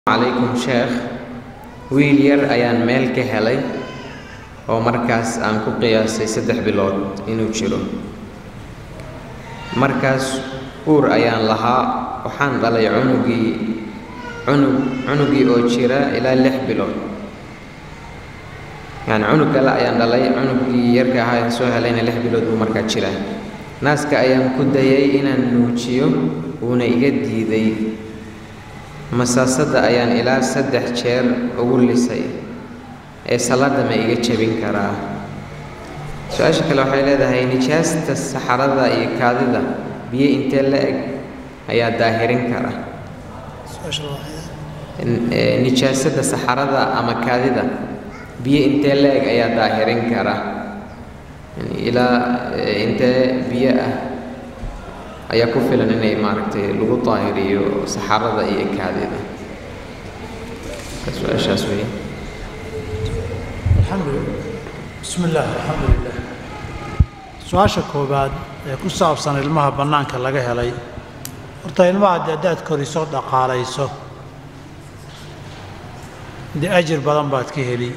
calaykum sheekh wiil yar ayaan meel ka helay oo markaas aan ku qiyaasay saddex bilood inuu jiro markaas uur ayaan lahaa waxaan dhalay cunugii cunug cunugii oo jira ilaa lix bilood yacni cunug kale ayaan dhalay cunugii yarka ahaa aan soo helayna lix bilood buu markaa jiraa naaska ayaan ku dayay inaan nuujiyo wuuna iga diiday masaasada ayaan ilaa saddex jeer ugu lisay ee salaada ma iga jebin karaa su-aasha kale waxay leedahay nijaasta saxarada iyo kaadida biyo intee la eg ayaa daahirin kara nijaasada saxarada ama kaadida biyo intee la eg ayaa daahirin kara ilaa intee biyo ah ayaa ku filan inay maaragtay lagu daahiriyo saxarada iyo kaadida su-aashaas wey alxamdulilah bismi illaah alxamdu lilah su-aasha koowaad ee ku saabsan ilmaha bannaanka laga helay horta ilmaha dee haddaad koriso dhaqaalayso dee ajir badan baad ka heli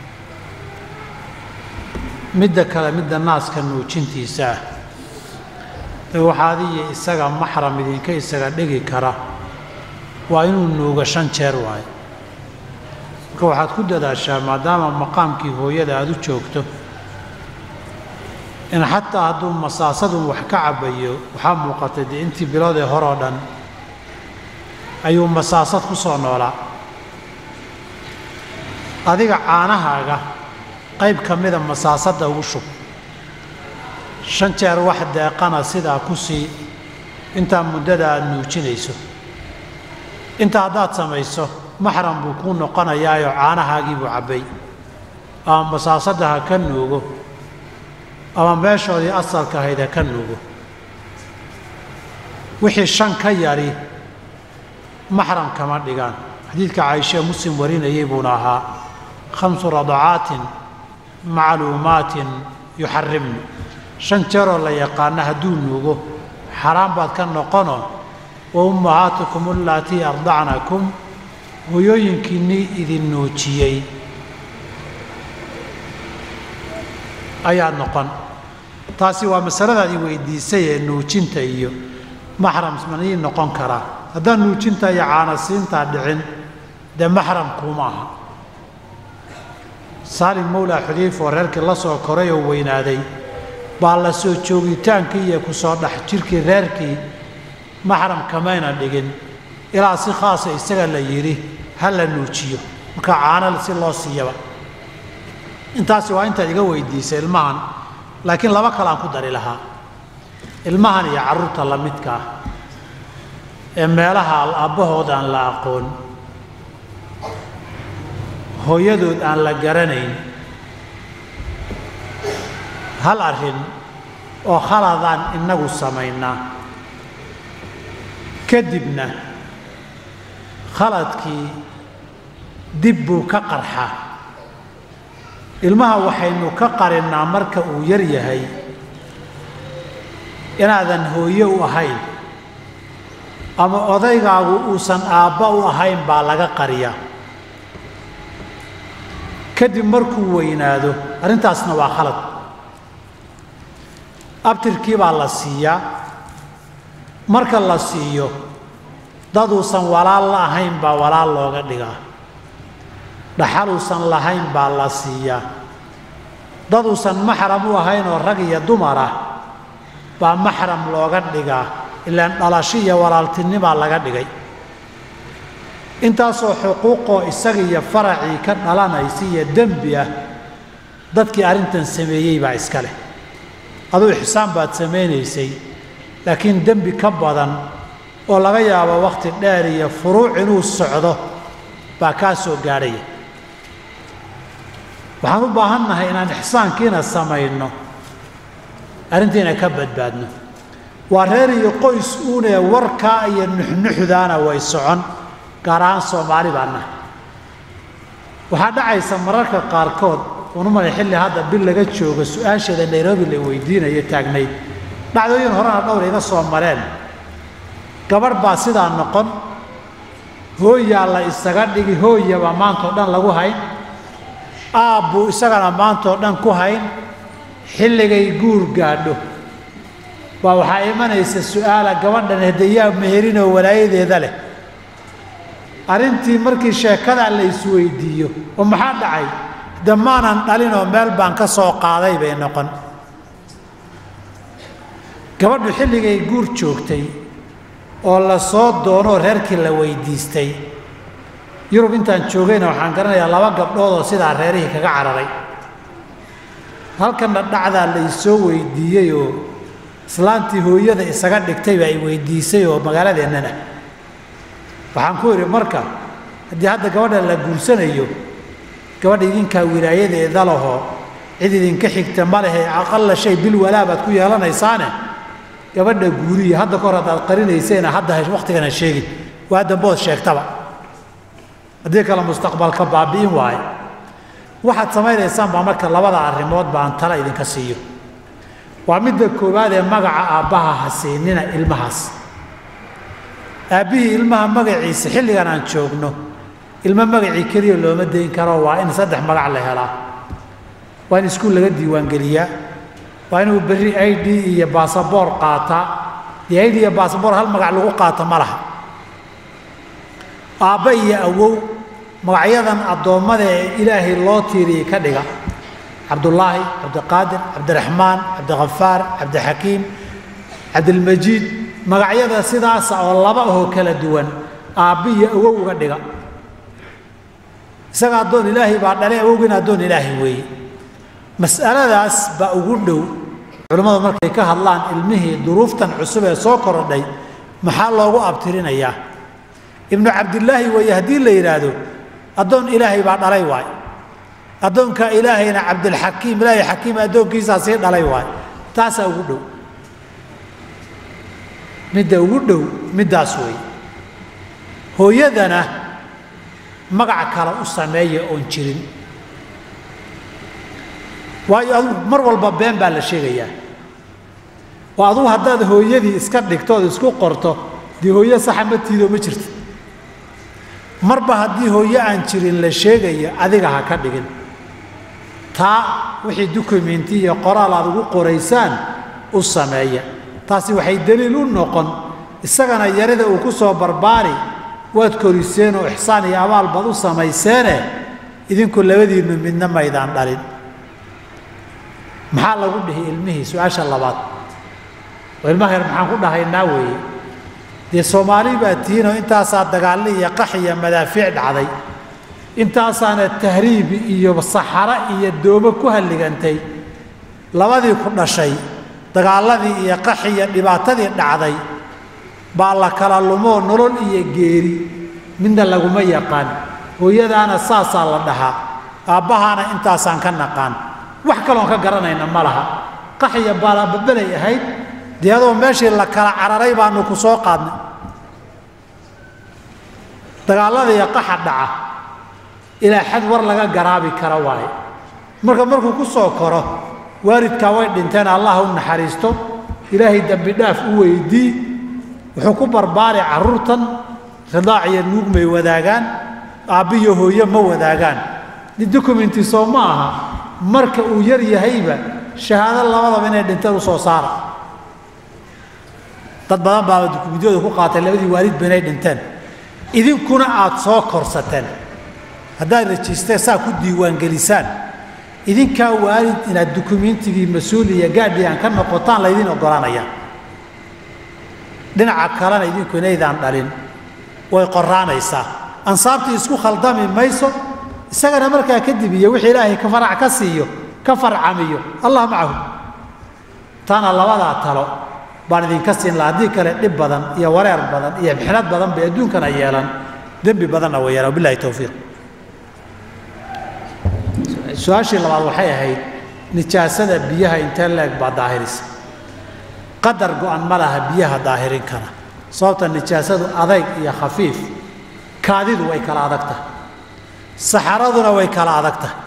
midda kale midda naaska nuujintiisa ah ee waxaa adiyo isaga maxram idinka isaga dhigi kara waa inuu nuugo shan jeer waayo marka waxaad ku dadaashaa maadaama maqaamkii hooyada aada u joogto in xataa hadduu masaasadun wax ka cabbayo waxaa muuqatay dee intii bilood ee horoo dhan ayuu masaasad ku soo noolaa adiga caanahaaga qayb ka mida masaasadda ugu shub shan jeer wax deeqana sidaa ku sii intaa muddada aada nuujinayso intaa haddaad samayso maxram buu kuu noqonayaayoo caanahaagii buu cabbay ama masaasadda ha ka nuugo ama meeshoodii asalka ahayd ha ka nuugo wixii shan ka yari maxram kama dhigaan xadiidka caaisha muslim warinayay buuna ahaa khamsu radacaatin macluumaatin yuxarimnu shan jeeroo la yaqaana hadduu nuugo xaaraan baad ka noqono wa ummahaatukum allaatii ardacnakum hooyooyinkiinnii idin nuujiyey ayaad noqon taasi waa masaladaadii weydiisay ee nuujinta iyo maxram manii noqon karaa haddaan nuujinta iyo caanasiintaa dhicin dee maxram kuuma aha saalim mawlaa xudayfa oo reerkii la soo koray oo weynaaday baa la soo joogitaankii iyo ku soo dhex jirkii reerkii maxram kamayna dhigin ilaa si khaasa isaga la yidhi ha la nuujiyo marka caano si loo siiyaba intaasi waa intaad iga weydiisay ilmahan laakiin laba kale aan ku dari lahaa ilmahan iyo carruurta la midka ah ee meelaha aabbahood aan la aqoon hooyadood aan la garanayn hal arrin oo khaladaan innagu samaynaa kadibna khaladkii dib buu ka qarxaa ilmaha waxaynu ka qarinnaa marka uu yar yahay inaadan hooye u ahayn ama odaygaagu uusan aabba u ahayn baa laga qariyaa kadib markuu weynaado arrintaasna waa khalad abtirkii baa la siiyaa marka la siiyo daduusan walaal la ahayn baa walaal looga dhigaa dhaxaluusan lahayn baa la siiyaa daduusan maxram u ahayn oo rag iyo dumar ah baa maxram looga dhigaa ilaan dhalasho iyo walaaltinimaa laga dhigay intaasoo xuquuqoo isaga iyo faracii ka dhalanaysa iyo dembi ah dadkii arrintan sameeyey baa iska leh aduu ixsaan baad samaynaysay laakiin dembi ka badan oo laga yaabo wakhti dheer iyo furuuc inuu socdo baa kaa soo gaadhaya waxaan u baahannahay inaan ixsaankiina samayno arrintiina ka badbaadno waa reer iyo qoys uunee warkaa iyo nuxnuxdaana way socon gaar ahaan soomaali baa nahay waxaa dhacaysa mararka qaarkood unumana xilli hadda bil laga joogo su-aasheeda nairobi la weydiinayo taagnayd dhacdooyin horena dhowr iga soo mareen gabarh baa sidaa noqon hooyaa la isaga dhigi hooyaba maantao dhan lagu hayn aabbuu isagana maantao dhan ku hayn xilligay guur gaadho baa waxaa imanaysa su-aala gabadhan hadayaa meherinoo walaayadeeda leh arrintii markii sheekadaa la isweydiiyo oo maxaa dhacay de maanan dhalinoo meel baan ka soo qaaday bay noqon gabadhu xilligay guur joogtay oo la soo doonoo reerkii la weydiistay yurub intaan joogayna waxaan garanayaa laba gabdhood oo sidaa reerihii kaga cararay halkanna dhacdaa la isoo weydiiyey oo islaantii hooyada isaga dhigtay baa i weydiisay oo magaaladeennana waxaan ku idhi marka haddii hadda gabadha la guursanayo gabadha idinkaa wilaayadeeda lahoo cid idinka xigta ma lehe aqalla shay bil walaa baad ku yeelanaysaane gabadha guuriya hadda kahor haddaad qarinayseena hadda wakhtigan ha sheegin waa dambood sheegtaba haddii kale mustaqbalka baabi'in waaye waxaad samaynaysaan baa marka labada arrimood baan tala idinka siiyo waa midda koowaad ee magaca aabbaha ha siinina ilmahaas aabbihii ilmaha magaciisa xilligan aan joogno ilmo magacii keliya looma dayn karo waa in saddex magac la helaa waa in iskuul laga diiwaangeliyaa waa inuu berri i d iyo baasaboor qaataa dee i d iyo baasaboor hal magac lagu qaato ma laha aabba iyo awow magacyadan addoommada ee ilaahay loo tiiriyey ka dhiga cabdullaahi cabdiqaadir cabdiraxmaan cabdikhafaar cabdixakiim cabdilmajiid magacyada sidaasa oo laba ahoo kala duwan aabba iyo awow uga dhiga isaga addoon ilaahay baa dhalay awowgiina addoon ilaahay weeye mas'aladaas baa ugu dhow culimmadu markay ka hadlaan ilmihii duruuftan cusub ee soo korodhay maxaa loogu abtirinayaa ibnu cabdilaahi weeye haddii la yidhaahdo addoon ilaahay baa dhalay waay addoonka ilaahayna cabdilxakiim ilaahay xakiim addoonkiisaa sii dhalay waay taasaa ugu dhow midda ugu dhow middaas weeye hooyadana magac kale u sameeya oon jirin waayo adugu mar walba been baa la sheegayaa oo adugu haddaad hooyadii iska dhigto ood isku qorto dee hooyo saxa ma tiido ma jirto marba haddii hooyo aan jirin la sheegayo adiga ha ka dhigin taa wixii dukumenti iyo qoraal aad ugu qoraysaan u sameeya taasi waxay daliil u noqon isagana yarida uu ku soo barbaari waad koriseen oo ixsaan iyo abaal baad u samayseene idinku labadiinnu midna maydaan dhalin maxaa lagu dhihi ilmihii su-aasha labaad oo ilmaha yar maxaan ku dhahaynaa weeye dee soomaali baa tihiinoo intaasaa dagaalli iyo qax iyo madaafiic dhacday intaasaana tahriibi iyo saxaro iyo doomo ku halligantay labadii ku dhashay dagaalladii iyo qaxi iyo dhibaatadii dhacday baa la kala lumoo nolol iyo geeri midna laguma yaqaan hooyadaana saasaa la dhahaa aabbahaana intaasaan ka naqaan wax kaloon ka garanayna ma laha qaxiya baalababalay ahayd dee adoo meeshii la kala cararay baanu ku soo qaadnay dagaalladiiyo qaxa dhaca ilaa xad war laga garaabi kara waaye marka markuu ku soo koro waalidkaa way dhinteen allah u naxariisto ilaahay dembi dhaaf u weydii wuxuu ku barbaari carruurtan ridaac iyo nuug may wadaagaan aabbiyo hooye ma wadaagaan documenti soo ma aha marka uu yar yahayba shahaado labadaba inay dhinteen u soo saara dad badan baa dukumentiyooda ku qaatay labadii waalidba inay dhinteen idinkuna aad soo korsateen haddaad rajisteen saa ku diiwaangelisaan idinkaa waalid inaad dukumentigii mas-uul iyo gaadhiyan ka noqotaan laydin oggolaanaya dhinaca kalena idinku inaydaan dhalin way qoraanaysaa ansaabtii isku khaldami mayso isagana markaa kadib iyo wixii ilaahay ka farac ka siiyo ka farcamiyo allah macahu taana labadaa talo baan idinka siin laha haddii kale dhib badan iyo wareer badan iyo mixnad badan bay adduunkana yeelan dembi badanna way yeelan wabillahi towfiiq su-aashii labaad waxay ahayd nijaasada biyaha intee leeg baa daahirisa qadar go-an ma laha biyaha daahirin kara sababta nijaasadu adayg iyo khafiif kaadidu way kala adag tahay saxaraduna way kala adag tahay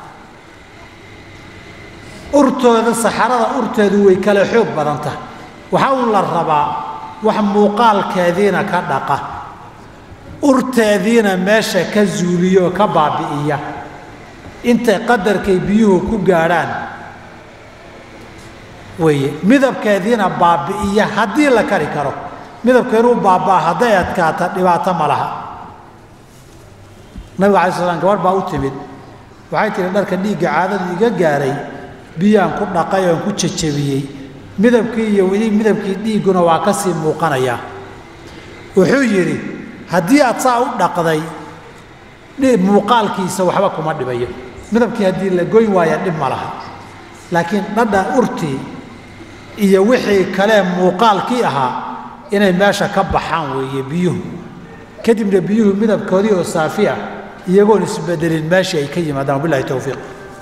urtooda saxarada urteedu way kala xoog badan tahay waxaa uun la rabaa wax muuqaalkeediina ka dhaqa urteediina meesha ka zuuliya oo ka baabi'iya intay qadarkay biyuhu ku gaadhaan weeye midabkeediina baabi'iya haddii la kari karo midabka inuu baabaa hadday adkaata dhibaato ma laha nabiga alai slam gabadh baa u timid waxay tihi dharka dhiigga caadadu iga gaaray biyaan ku dhaqay oon ku jajabiyey midabkii iyo weli midabkii dhiigguna waa ka sii muuqanayaa wuxuu yidhi haddii aad saa u dhaqday muuqaalkiisa waxba kuma dhibayo midabkii haddii la goyn waaya dhib ma laha laakiin dhadha urtii iyo wixii kalee muuqaalkii ahaa inay meesha ka baxaan weeye biyuhu kadibna biyuhu midabkoodii oo saafi ah iyagoon isbedelin meeshii ay ka yimaadaan wabilahi towfiiq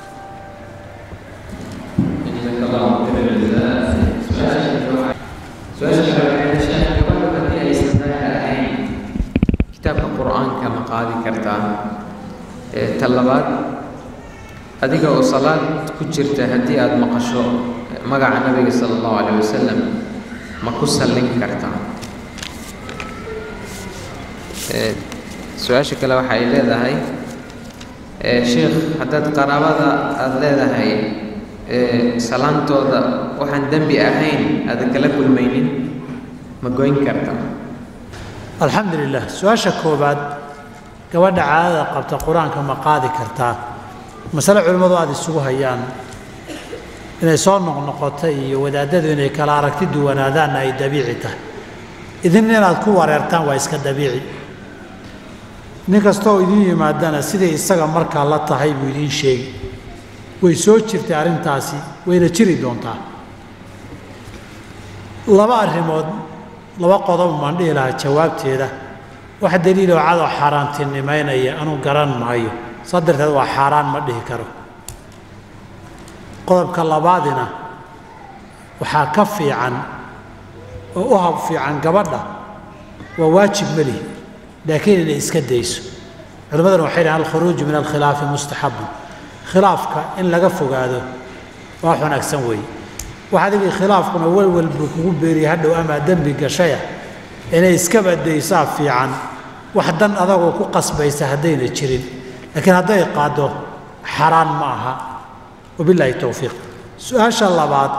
kitaabka qur-aanka ma qaadi kartaa ta labaad adiga oo salaad ku jirta haddii aada maqasho magaca nabiga sala allahu calayh wasalam ma ku sallin kartaa su-aasha kale waxa ay leedahay sheikh haddaad qaraabada aada leedahay salaantooda waxaan dembi ahayn aada kala kulmaynin ma goyn kartaa alxamdu lilah su-aasha koowaad gabadha caadada qabta qur-aanka ma qaadi kartaa masale culimmadu aada isugu hayaan inay soo noqnoqota iyo wadaadadu inay kala aragti duwanaadaanna ay dabiici tahay idin inaad ku wareertaan waa iska dabiici nin kastooo idiin yimaadana siday isaga markaa la tahay buu idiin sheegi way soo jirtay arrintaasi wayna jiri doontaa laba arrimood laba qodob maan dhihi lahaa jawaabteeda wax daliiloo cadoo xaaraantinimaynaya anuu garan maayo saa darteed waa xaaraan ma dhihi karo qodobka labaadina waxaa ka fiican oo u hab fiican gabadha waa waajib melihi laakiin inay iska dayso culimmaduna waxay dhahaan alkhuruuju min alkhilaafi mustaxabun khilaafka in laga fogaado waa wax wanaagsan weeye wax adigii khilaafkuna welwel buu kugu beeriya hadhow amaa dembi gashaya inay iska badaysaa fiican wax dan adagoo ku qasbaysa haddayna jirin laakiin hadday qaaddo xaraan ma aha wabilaahi towfiiq su-aasha labaad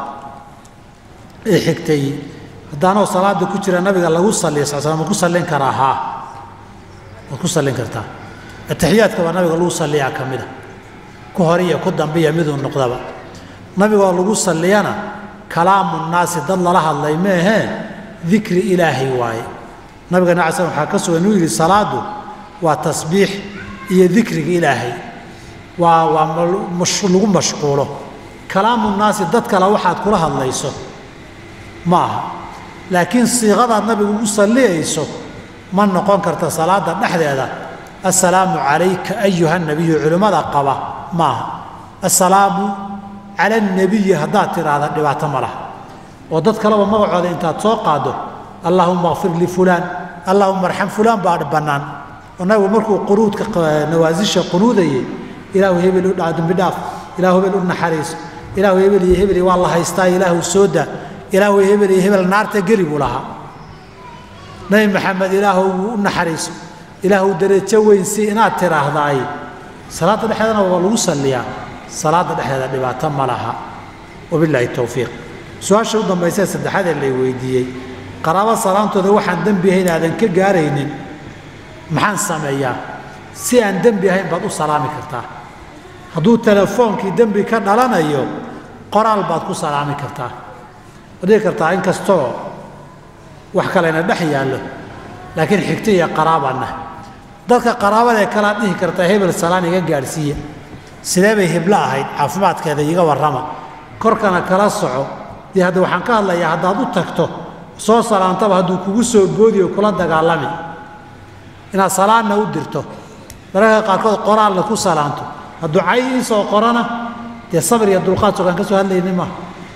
ee xigtay haddaanoo salaada ku jira nabiga lagu salliya sal slam ma ku sallin karaa haa waad ku sallin kartaa atixiyaadka baa nabiga lagu salliyaa ka mida ku hore iyo ku dambiya miduu noqdaba nabigoo lagu salliyana kalaamu naasi dad lala hadlay meehee dikri ilaahay waaye nabiga nabi slam waxaa ka sugan inuu yidhi salaadu waa tasbiix iyo dikriga ilaahay waa waa lagu mashquulo kalaamu naasi dad kale waxaad kula hadlayso ma aha laakiin siiqadaad nabigu ugu salliyayso ma noqon karta salaada dhexdeeda assalaamu calayka ayuha nabiyu culimmada qaba ma aha assalaamu cala alnabiyi haddaad tidhaahda dhibaato ma laha oo dad kaleba magacooda intaad soo qaaddo allaahuma kfir lifulaan allaahuma arxam fulaan baa bannaan oo nabigu markuu qunuudka nawaasisha qunuudayay ilaahu hebel u dhaa dembi dhaaf ilaahu hebel u naxariiso ilaahu hebel iyo hebel waa la haystaa ilaahu soo daa ilaahu hebel iyo hebel naarta geli buu lahaa nabi maxamed ilaahu u naxariiso ilaahu darajo weyn si inaad tiraahdaay salaadda dhexdeedana waa lagu salliyaa salaadda dhexdeeda dhibaato ma laha wabilaahi towfiiq su-aasha u dambaysa saddexaad ee lay weydiiyey qaraabo salaantooda waxaan dembi ahayn aadan ka gaaraynin maxaan sameeyaa si aan dembi ahayn baad u salaami kartaa hadduu telefoonkii dembi ka dhalanayo qoraal baad ku salaami kartaa waad dhihi kartaa in kastoo wax kalena dhex yaallo laakiin xigto iyo qaraabanna dadka qaraabadae kalaad dhihi kartaa hebel salaan iga gaadhsiiya sidee bay heblo ahayd caafimaadkeeda iga warrama korkana kala soco dee hadda waxaan ka hadlayaa haddaad u tagto soo salaantaba hadduu kugu soo boodi oo kula dagaalami inaad salaanna u dirto mararka qaarkood qoraalna ku salaanto hadduu cay ii soo qorana dee sabir iyo dulqaad sogaan ka soo hadlayni maaha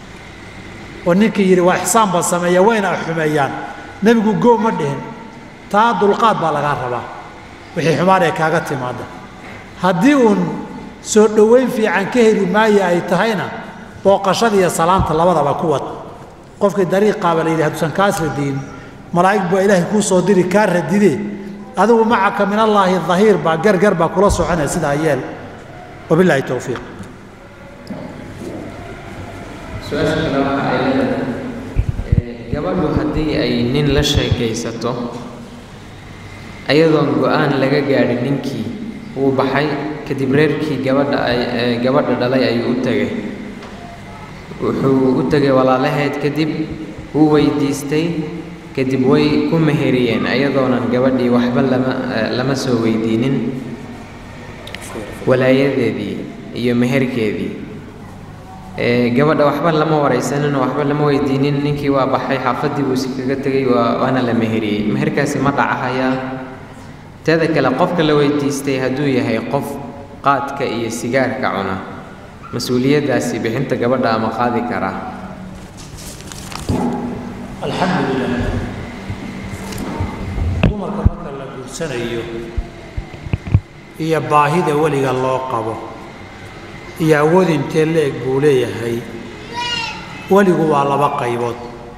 oo ninkii yidhi waa ixsaan baa sameeya wayna xumeeyaan nebigu goo ma dhihin taa dulqaad baa lagaa rabaa wixii xumaan ee kaaga timaada haddii uun soo dhowayn fiican ka heli maaya ay tahayna booqashada iyo salaanta labadaba ku wad qofkii dariiqaaba la yidhi hadduusan kaas radiyin malaa'ig baa ilaahay kuu soo diri kaa radidee adigu macaka min allaahi dahiir baa gargar baa kula soconaya sidaa yeel wabilaahi towfiiq su-aasha kale waxa ay leedahay gabadhu haddii ay nin la sheekaysato ayadoon go-aan laga gaadhin ninkii wuu baxay kadib reerkii gabadha ay gabadha dhalay ayuu u tegay wuxuu u tegay walaalaheed kadib wuu weydiistay kadib way ku meheriyeen ayadoonan gabadhii waxba lama lama soo weydiinin walaayadeedii iyo meherkeedii gabadha waxba lama waraysanin oo waxba lama weydiinin ninkii waa baxay xaafaddii buu si kaga tegay waa waana la meheriyey meherkaasi ma dhacahayaa teeda kale qofka la weydiistay hadduu yahay qof qaadka iyo sigaarka cuna mas-uuliyaddaasi bixinta gabadha ama qaadi karaa alxamdulilah dumarka marka la guursanayo iyo baahida weliga loo qabo iyo awood intee la-eg buu leeyahay weligu waa laba qaybood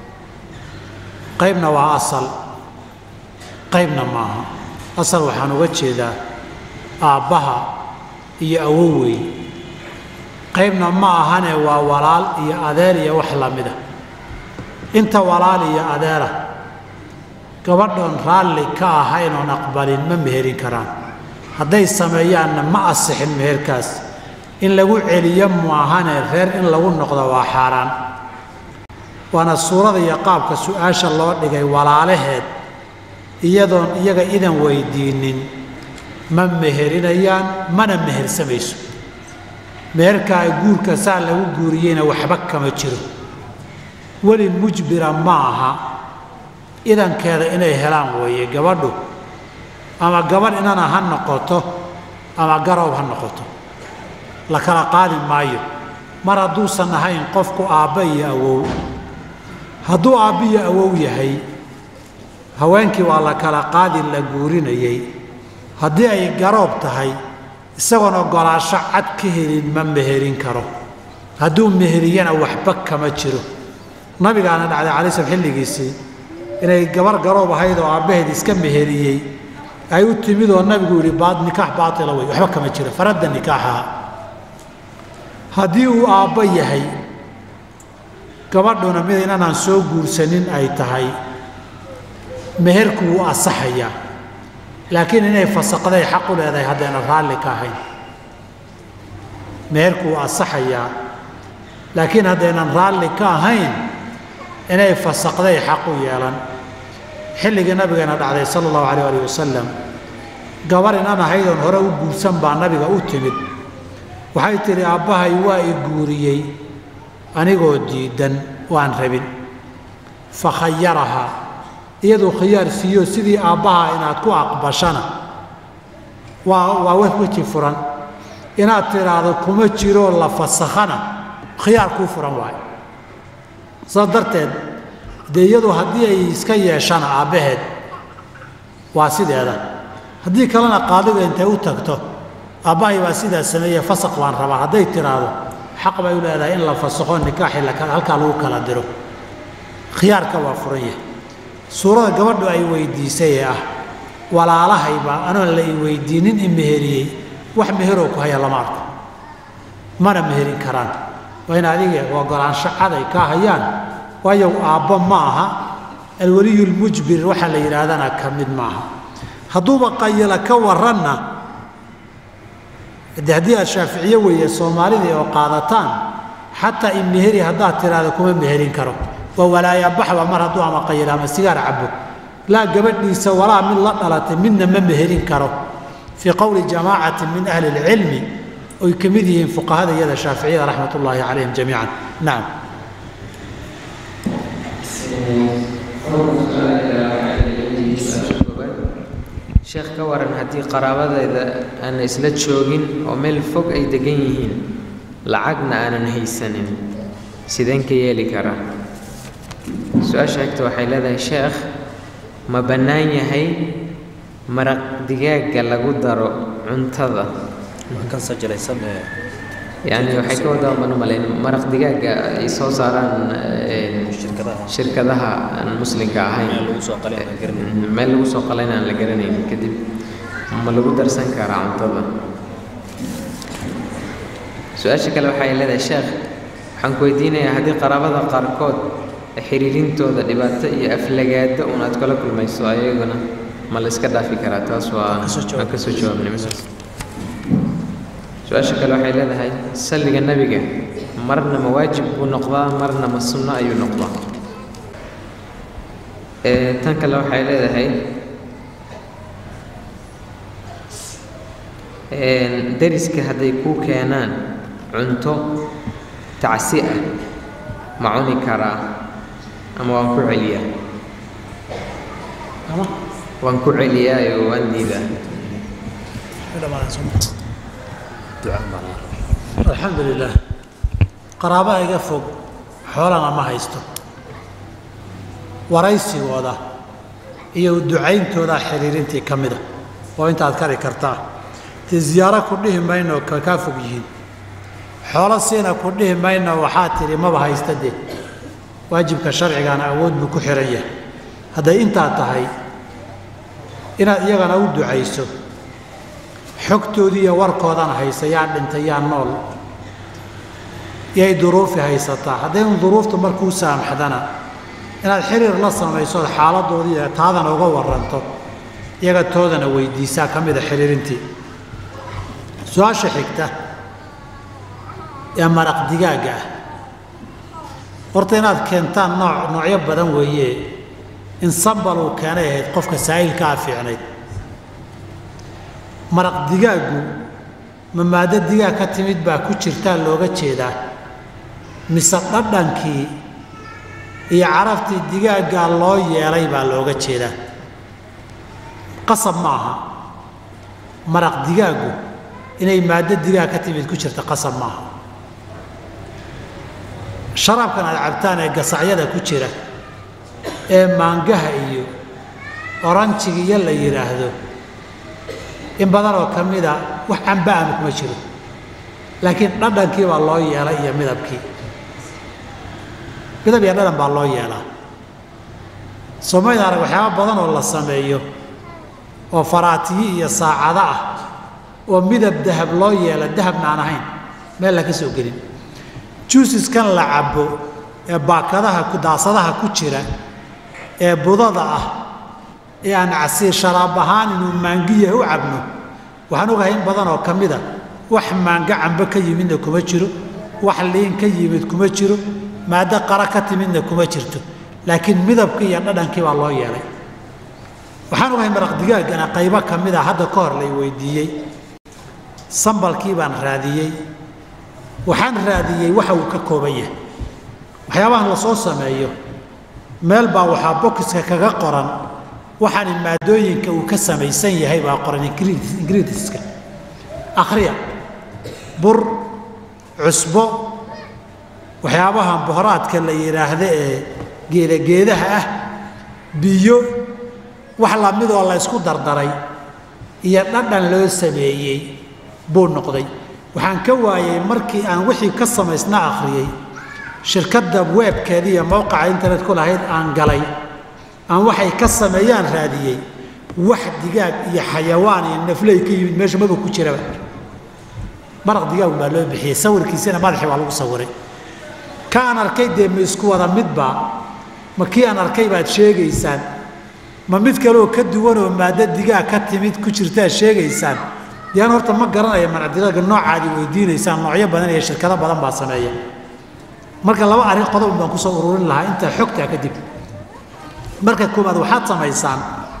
qaybna waa asal qaybna maaha asal waxaan uga jeedaa aabbaha iyo awowey qaybna ma ahane waa walaal iyo adeer iyo wax la mida inta walaal iyo adeera gabadhoon raalli ka ahayn oon aqbalin ma meherin karaan hadday sameeyaanna ma asixin meherkaas in lagu celiyo muahane reer in lagu noqdo waa xaaraan waana suurada iyo qaabka su-aasha loo dhigay walaalaheed iyadoon iyaga idan weydiinin ma meherinayaan mana mehersamayso meherkaa guurka saa lagu guuriyeyna waxba kama jiro weli mujbira ma aha idankeeda inay helaan weeye gabadhu ama gabadh inana ha noqoto ama garoob ha noqoto la kala qaadi maayo mar hadduusan ahayn qofku aabba iyo awow hadduu aabba iyo awow yahay haweenkii waa la kala qaadi la guurinayey haddii ay garoob tahay isagoon oggolaasho cad ka helin ma meherin karo hadduu meheriyana waxba kama jiro nabigaana dhacday calai slam xilligiisii inay gabar garoob ahayd oo aabbaheed iska meheriyey ay u timid oo nabigu yidhi baad nikaax baatila wey waxba kama jiro faradda nikaaxaha haddii uu aabbo yahay gabadhuna mid inanaan soo guursanin ay tahay meherku wuu asaxayaa laakiin inay fasaqday xaq u leedahay haddayna raalli ka ahayn meherku wuu asaxayaa laakiin haddaynan raalli ka ahayn inay fasaqday xaq u yeelan xilligii nabigeena dhacday sala allahu calayh alih wasalam gabar inan ahaydoon hore u guursan baa nabiga u timid waxay tidhi aabbahay waa i guuriyey anigoo diidan waan rabin fa khayarahaa iyaduu khiyaar siiyo sidii aabbaha inaad ku aqbashana waa waa weji furan inaad tidhaahdo kuma jiroo la fasakhana khiyaar kuu furan waayo saas darteed dee iyadu haddii ay iska yeeshana aabbaheed waa sideeda haddii kalena qaadiga intay u tagto aabbahay baa sidaa sameeye fasaq baan rabaa hadday tidhaahdo xaq bay u leedahay in la fasakho nikaaxi halkaa lagu kala diro khiyaarka waa furan yahay suurada gabadhu ay weydiisay ee ah walaalahaybaa anoon la i weydiinin i meheriyey wax meheroo ku haya lama arko mana meherin karaan waa in adiga ogolaansho cad ay kaa hayaan waayo aabbo ma aha alweliyulmujbir waxaa la yidhaahdana ka mid maaha hadduuba qayila ka waranna de haddii aad shaaficiye weeye soomaalidii oo qaadataan xataa in meheri haddaad tidhaahdo kuma meherin karo waa walaayabaxba mar hadduu ama qayila ama sigaar cabo laa gabadhiisa walaa mid la dhalatay midna ma meherin karo fii qowli jamaacatin min ahli اlcilmi oy ka mid yihiin fuqahada iyada shaaficiyada raxmat ullaahi calayhim jamiican nacam sheekh ka waran haddii qaraabadeeda aan isla joogin oo meel fog ay degan yihiin lacagna aanan haysanin sideen ka yeeli karaa su-aasha xigta waxay leedahay sheekh ma bannaan yahay maraq digaagga lagu daro cuntada yani waxay ka wadaa baan u malayn maraq digaaga ay soo saaraan een, shirkadaha aan muslimka ahayn meel lagu soo qalayna aan la garanayn kadib ma lagu darsan karaa cuntada su-aasha kale waxay leedahay sheekh waxaan ku weydiinayaa haddii qaraabada qaarkood xiriirintooda dhibaato iyo aflagaado un aad kala kulmayso ayaguna ma la iska dhaafi karaa taas waa aan ka soo jawaabnay midaas su-aasha kale waxay leedahay salliga nebiga marna ma waajib buu noqdaa marna ma sunno ayuu noqdaa Ee, tan kale waxay leedahay een, deriska hadday kuu keenaan cunto tacsi ah ma cuni karaa ama waan ku celiyaa ama waan ku celiyaa iyo waan diidaa alxamdu lilah qaraabaha iga fog xoolana ma haysto waraysigooda iyo ducayntooda xiriirintii ka mida oo intaad kari kartaa dee ziyaaro ku dhihi mayno ka kaa fog yihiin xoolo siina ku dhihi mayno waxaa tidhi maba haysta dee waajibka sharcigaana awood buu ku xihan yahay hadday intaa tahay inaad iyagana u ducayso xogtoodii iyo warkoodana haysa yaa dhintay yaa nool yay duruufi haysataa haddaynu duruuftu markuu saamaxdana inaad xiriir la samayso ood xaaladoodii iyo taadana uga waranto iyaga toodana weydiisaa ka mida xiriirintii su-aasha xigta ee maraq digaagga ah horta inaad keentaan nooc noocyo badan weeye in sambal uu keenay ahayd qofka saa'ilkaa fiicnayd maraq digaaggu ma maaddo digaag ka timid baa ku jirtaa looga jeedaa mise dhadhankii iyo carabtii digaaggaa loo yeelay baa looga jeedaa qasab ma aha maraq digaaggu inay maaddo digaag ka timid ku jirta qasab ma aha sharaabkan aad cabtaan ee gasacyada ku jira ee maangaha iyo oranjiga iyo la yidhaahdo in badan oo ka mida wax cambaama kuma jiro laakiin dhadhankii baa loo yeelay iyo midabkii midab iyo dhadhan baa loo yeelaa soomaalida arag waxyaaba badan oo la sameeyo oo faraatiyi iyo saacado ah oo midab dahab loo yeela dahabna aan ahayn meel la ka soo gelin juusiskan la cabo ee baakadaha daasadaha ku jira ee budada ah ee aan casiir sharaab ahaan inuu maangiya u cabno waxaan ogahay in badan oo ka mida wax maanga cambe ka yimidna kuma jiro wax liin ka yimid kuma jiro maaddo qara ka timidna kuma jirto laakiin midabkii iyo dhadhankii baa loo yeelay waxaan ogahay maraq digaaggana qaybo ka mida hadda ka hor lay weydiiyey sambalkii baan raadiyey waxaan raadiyey waxa uu ka kooban yahay waxyaabahan la soo sameeyo meel baa waxaa bokiska kaga qoran waxaani maadooyinka uu ka samaysan yahay baa qoran ingridiska akhriya bur cusbo waxyaabahan bohoraadka la yidhaahdo ee geedageedaha ah biyo wax lamidoo la ysku dardaray iyo dhadhan loo sameeyey buu noqday waxaan ka waayey markii aan wixii ka samaysna akhriyey shirkadda weebkeeda iyo mowqaca internet ku lahayd aan galay aan waxay ka sameeyaan raadiyey wax digaag iyo xayawaan iyo nafley ka yimid meesha maba ku jiraba maraq digaag baa loo bixiyey sawirkiisana madaxii waa lagu sawiray ka aan arkay dee ma isku wada midbaa ma kii aan arkay baad sheegaysaan ma mid kaleoo ka duwanoo maaddo digaag ka timid ku jirtaad sheegaysaan yaan horta ma garanaya manacdiraaga noocaadi weydiinaysaan noocyo badan iyo shirkado badan baa sameeya marka laba arrin qodob baan kusoo ururin lahaa intaa xogtaa kadib marka koowaad waxaad samaysaan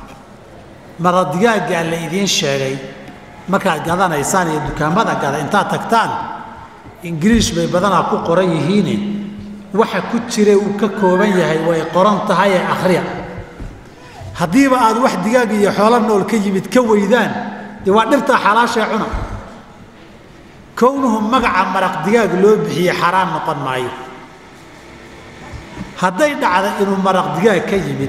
maradigaaggaa la idiin sheegay markaad gadanaysaan iyo dukaamada gada intaad tagtaan ingiriish bay badanaa ku qoran yihiine waxa ku jira uu ka kooban yahay way qoran tahay ee akhriya haddiiba aad wax digaag iyo xoolo nool ka yimid ka weydaan dee waa dhirtaa xalaashee cuna kownuhu magaca maraq digaag loo bixiye xaraan noqon maayo hadday dhacda inuu maraq digaag ka yimid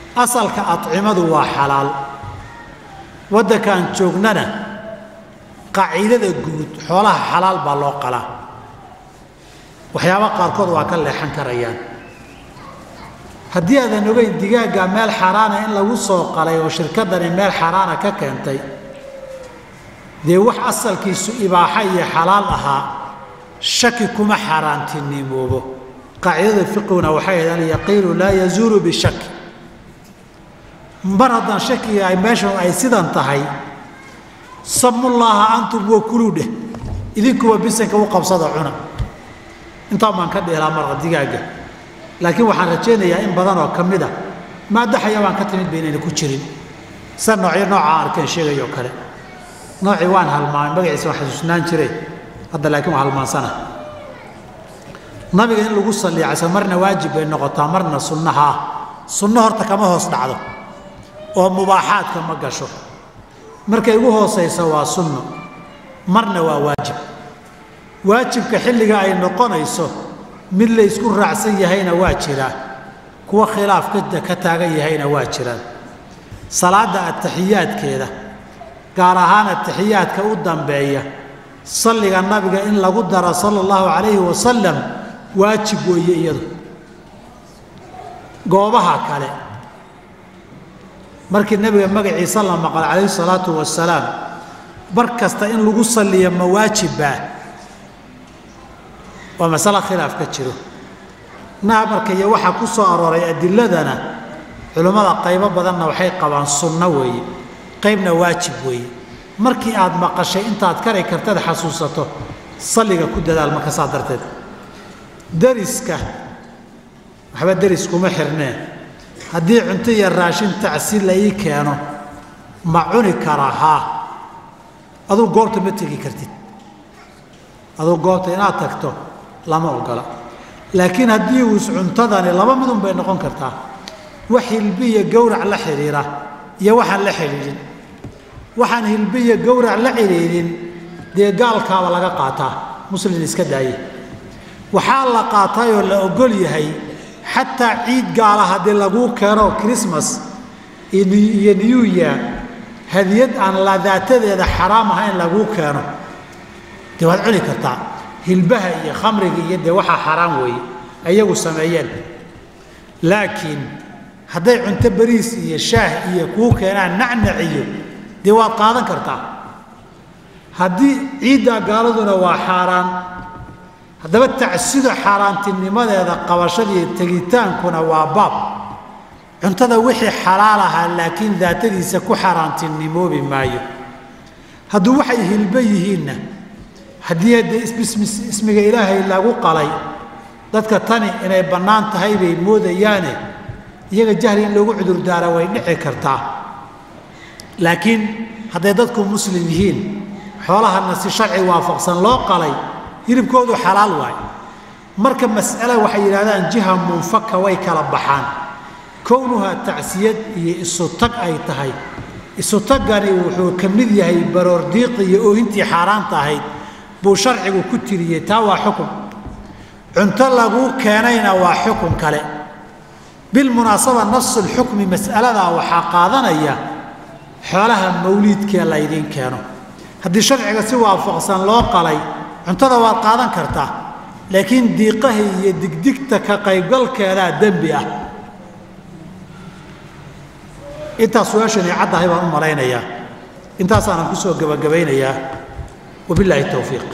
asalka acimadu waa xalaal waddankaan joognana qaaciidada guud xoolaha xalaal baa loo qalaa waxyaaba qaarkood waa ka leexan karayaan haddii aadan ogeyn digaagga meel xaaraana in lagu soo qalay oo shirkadani meel xaaraana ka keentay dee wax asalkiisu ibaaxa iyo xalaal ahaa shaki kuma xaaraantinimoobo qaacidada fiqiguna waxay ahayd alyaqiinu laa yazuulu bishaki mar haddaan shakiga ay meeshan ay sidan tahay samullaaha antum wa kuluu dheh idinkuwa bisanka u qabsada cuna intaan baan ka dheelaa marqa digaagga laakiin waxaan rajaynayaa in badan oo ka mid a maadaxaya baan ka timid ba inayna ku jirin sa noocyo noocaa arkeen sheegayoo kale noocii waan halmaamay magaciisa waan xasuusnaan jire hadda laakiin waa halmaansana nabiga in lagu salliicayso marna waajib bay noqotaa marna sunnaha ah sunno horta kama hoos dhacdo oo mubaaxaadka ma gasho markay ugu hoosayso waa sunno marna waa waajib waajibka xilliga ay noqonayso mid la ysku raacsan yahayna waa jiraa kuwa khilaaf ka taagan yahayna waa jiraan salaadda ataxiyaadkeeda gaar ahaan ataxiyaadka u dambeeya salliga nabiga in lagu daro sala allahu calayhi wasalam waajib weeye iyadu goobaha kale markii nebiga magaciisa la maqal calayhi salaatu wasalaam bar kasta in lagu salliyo ma waajibbaa waa masalo khilaaf ka jiro naha marka iyo waxaa ku soo arooray adiladana culimmada qaybo badanna waxay qabaan sunno weeye qaybna waajib weeye markii aad maqashay intaad kari kartad xasuusato salliga ku dadaal marka saa darteed dariska waxba deris kuma xirnee haddii cunto iyo raashin tacsi la ii keeno ma cuni karaa haa aduu goobta ma tegi kartid aduu goobta inaad tagto lama ogola laakiin haddii uus cuntadani laba midun bay noqon kartaa wax hilbi iyo gowrac la xidhiira iyo waxaan la xidhiidhin waxaan hilbi iyo gowrac la xidhiidhin dee gaalkaaba laga qaataa muslin iska daaye waxaa la qaatayoo la ogol yahay xataa ciid gaala haddii laguu keeno christmas iyo new year hadiyad aan ladaatadeeda xaraam ahayn laguu keeno dee waad cuni kartaa hilbaha iyo khamriga iyo dee waxaa xaraam weeye ayagu sameeyeen laakiin hadday cunto bariis iyo shaah iyo kuu keenaan nacnaciyo dee waad qaadan kartaa haddii ciiddaa gaaladuna waa xaaraan haddaba tacsida xaaraantinimadeeda qabashadiiyo tegitaankuna waa baab cuntada wixii xalaal ahaa laakiin daatadiisa ku xaaraantinimoobi maayo hadduu waxay hilbo yihiinna haddii haddee ismiga ilaahay lagu qalay dadka tani inay bannaan tahay bay moodayaane iyaga jahli in loogu cudurdaara way dhici kartaa laakiin hadday dadku muslim yihiin xoolahana si sharci waafaqsan loo qalay hilibkoodu xalaal waay marka mas'ale waxay yidhahdaan jiha munfaka way kala baxaan kownuhaa tacsiyad iyo isu tag ay tahay isu taggani wuxuu ka mid yahay baroordiiqi iyo oohintii xaaraanta ahayd buu sharcigu ku tiriyey taa waa xukun cunto laguu keenayna waa xukun kale bilmunaasaba nafsulxukmi mas'aladaa waxaa qaadanaya xoolaha mawliidkee laydiin keeno haddii sharciga si waafaqsan loo qalay cuntada waad qaadan kartaa laakiin diiqaha iyo digdigta ka qaybgalkeedaa dembi ah intaas su-aashani caddahay baan u malaynayaa intaasaanan ku soo gebagabaynayaa wabilaahi towfiiq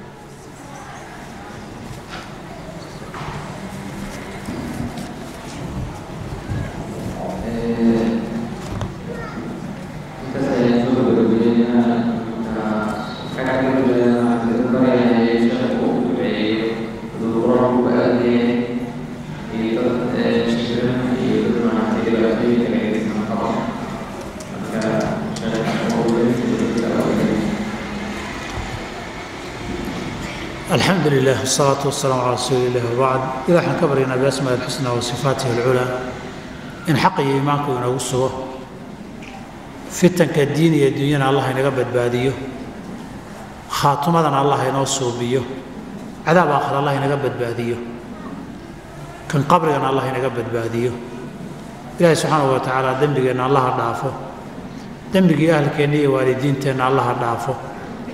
alxamdu lilah wsalaatu wasalaamu calaa rasuuli illahi wabacd ilah waxaan ka baryaynaa biasmaa alxusna wa sifaatihi alculaa in xaqa iyo iimaanku inoogu sugo fitanka diin iyo dunyana allah inaga badbaadiyo khaatumadana allah inoo suubiyo cadaab aakhir allah inaga badbaadiyo kan qabrigana allah inaga badbaadiyo ilaahay subxaanahu wa tacaala dembigeenna allaha dhaafo dembigii ahalkeenna iyo waalidiinteenna allaha dhaafo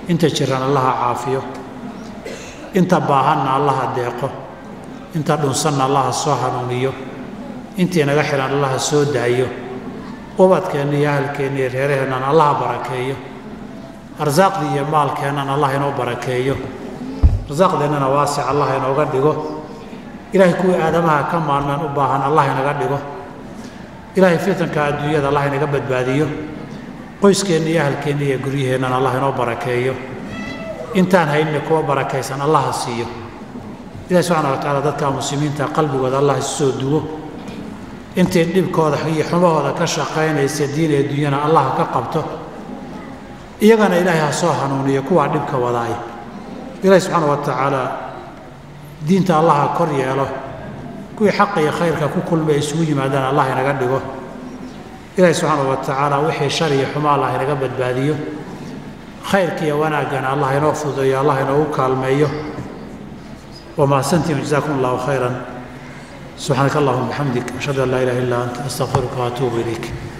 inta jiran allaha caafiyo inta baahanna allaha deeqo inta dhunsanna allaha soo hanuuniyo intii naga xihan allaha soo daayo ubadkeenna iyo ahalkeenna iyo reeraheennan allaha barakeeyo arsaaqdii iyo maalkeennan allah inoo barakeeyo arsaaqdeennana waasic allah inooga dhigo ilaahay kuwii aadamaha ka maalmeen u baahan allah inaga dhigo ilaahay fitanka adduunyada allah inaga badbaadiyo qoyskeenna iyo ahalkeenna iyo guryaheennan allah inoo barakeeyo intaan haynna kuwa barakaysan allaha siiyo ilahi subxana wa tacaala dadka muslimiinta qalbigooda allah isu soo duwo intay dhibkooda iyo xumahooda ka shaqaynaysa diin ee dunyana allah ka qabto iyagana ilaahay ha soo hanuuniyo kuwaa dhibka wadaay ilaahi subxaana wa tacaala diinta allah ha kor yeelo kuwii xaqa iyo khayrka ku kulmay isugu yimaadaan allah inaga dhigo ilaahi subxaana wa tacaala wixii shar iyo xumo allah inaga badbaadiyo khayrka iyo wanaaggana allah inoo fududeeyo allah inoogu kaalmeeyo ومحسنتم جزاكم الله خيرا سبحانك اللهم وبحمدك أشهد أن لا إله إلا أنت أستغفرك وأتوب إليك